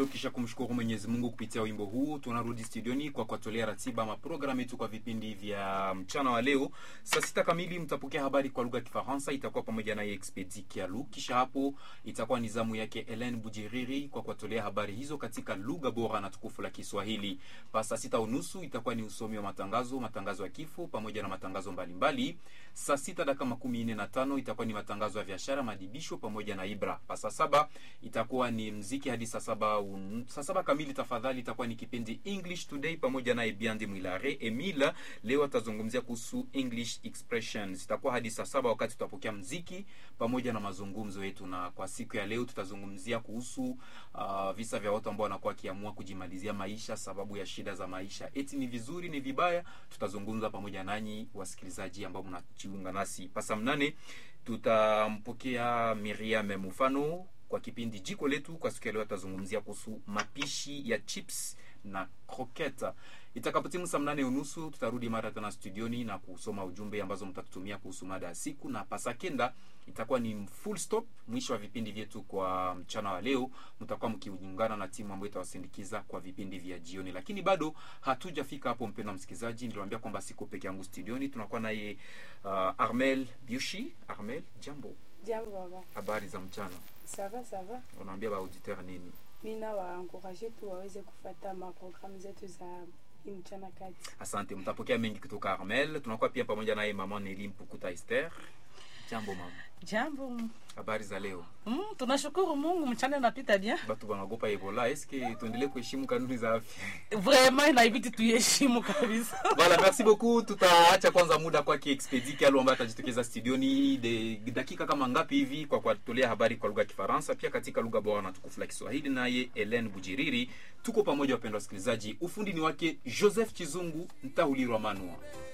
leo, kisha kumshukuru Mwenyezi Mungu kupitia wimbo huu, tunarudi studioni kwa kuwatolea ratiba ama programu yetu kwa vipindi vya mchana wa leo. Saa sita kamili mtapokea habari kwa lugha ya Kifaransa, itakuwa pamoja naye Expedi Kialu. Kisha hapo itakuwa ni zamu yake Helen Bujiriri kwa kuwatolea habari hizo katika lugha bora na tukufu la Kiswahili. Pa saa sita unusu itakuwa ni usomi wa matangazo, matangazo ya kifo pamoja na matangazo mbalimbali. Saa sita dakika makumi nne na tano itakuwa ni matangazo ya biashara, madibisho pamoja na Ibra. Pa saa saba itakuwa ni mziki hadi saa saba un... saa saba kamili tafadhali, itakuwa ni kipindi English Today pamoja naye Biandi Mwilare Emila. Leo atazungumzia kuhusu English expressions. Itakuwa hadi saa saba wakati tutapokea mziki pamoja na mazungumzo yetu, na kwa siku ya leo tutazungumzia kuhusu uh, visa vya watu ambao wanakuwa wakiamua kujimalizia maisha sababu ya shida za maisha. Eti ni vizuri, ni vibaya? Tutazungumza pamoja nanyi wasikilizaji ambao mnajiunga nasi. Pasa mnane tutampokea Miriam Mufano kwa kipindi jiko letu. Kwa siku ya leo atazungumzia kuhusu mapishi ya chips na kroketa. Itakapotimu saa mnane unusu tutarudi mara tena studioni na kusoma ujumbe ambazo mtatutumia kuhusu mada ya siku, na pasakenda itakuwa ni full stop, mwisho wa vipindi vyetu kwa mchana wa leo. Mtakuwa mkiungana na timu ambayo itawasindikiza kwa vipindi vya jioni, lakini bado hatujafika hapo. Mpendwa msikilizaji, niliwaambia kwamba siko peke yangu studioni, tunakuwa naye uh, Armel Biushi. Armel, jambo. Jambo baba. Habari za mchana? Ça va, ça va. Unaambia ba auditeur nini? Mina waencourage tu waweze kufuata maprogramu zetu za hii mchana kati. Asante, mtapokea mengi kutoka Armel. Tunakuwa pia pamoja naye mama Neli Mpukuta Esther. Jambo mama, Jambo. habari za leo? Mm, tunashukuru Mungu mchana napita bien. Batu banaogopa Ebola, eske tuendelee kuheshimu kanuni za afya? Vraiment inabidi tuheshimu kabisa. Voilà, merci beaucoup. Tutaacha kwanza muda kwake Expedi Kialu ambaye atajitokeza studioni de dakika kama ngapi hivi kwa kuwatolea habari kwa lugha ya Kifaransa, pia katika lugha bora na tukufu la Kiswahili. Naye Helen Bujiriri, tuko pamoja wapendwa wasikilizaji. Ufundi ni wake Joseph Chizungu Ntahulirwa Manua.